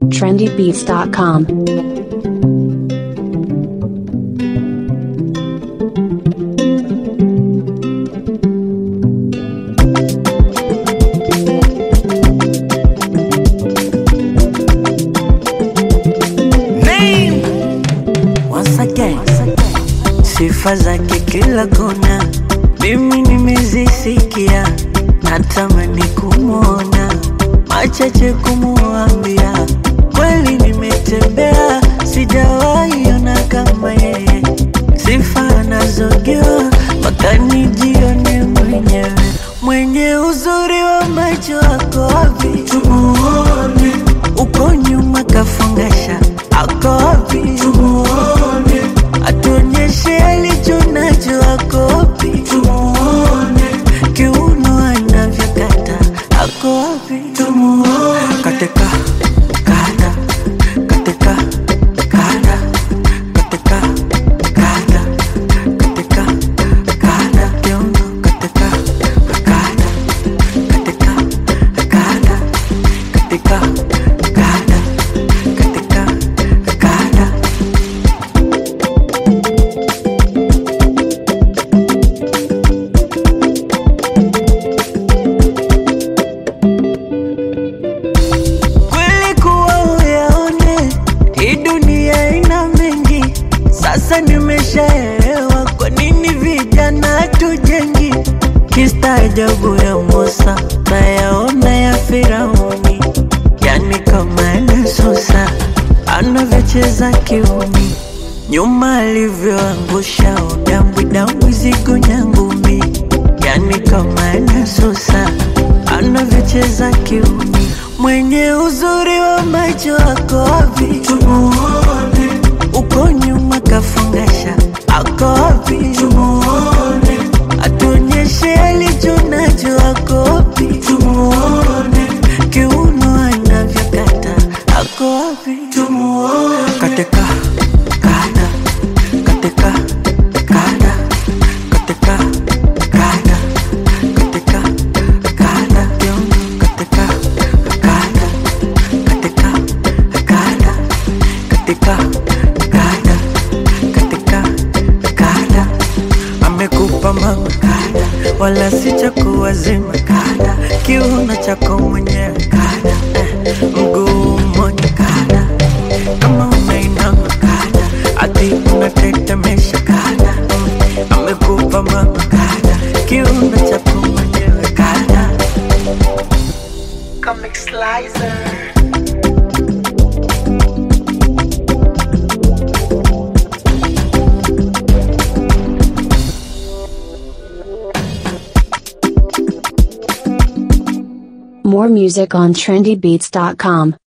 trendybeats.com. Name. Once again. Sifa zake kila kona, mimi nimezisikia, natamani kumwona, machache kumuambia, kweli nimetembea, sijawahi ona kama yeye, sifa anazojua mpaka nijione mwenyewe, mwenye uzuri wa macho ako wapi? Tumuone uko nyuma kafungasha, ako wapi? Tumuone atuonyeshe alicho nacho, ako wapi? Tumuone kiuno anavyokata, ako wapi? Tumuone katika kata katika kata katika kata katika kata kiuno katika kata katika kata katika kata katika kata kweli kuwa uyaone hii dunia ina mengi sasa nimeshaelewa kwa nini vijana tujengi kistaajabu ya musa nayaona ya firauni yani kama anasusa anavyocheza kiumi nyuma alivyoangusha udambwidambwi zigo nyangumi yani kama anasusa anavyocheza kiumi mwenye uzuri wa macho ako wapi tumuone uko nyuma kafungasha ako wapi tumuone atuonyeshe alicho nacho ako wapi tumuone kiuno anavyokata ako wapi tumuone katika kata katika kata katika kata katika kata kiuno katika kata katika kata katika kata katika kata amekupa mama kada wala si cha kuwazima kada kiuno chako mwenyewe kada eh, mguu mmoja kada kama unainama kada ati unatetemesha kada mm, amekupa mama kada kiuno chako mwenyewe kada Comic Slicer. More music on trendybeats.com.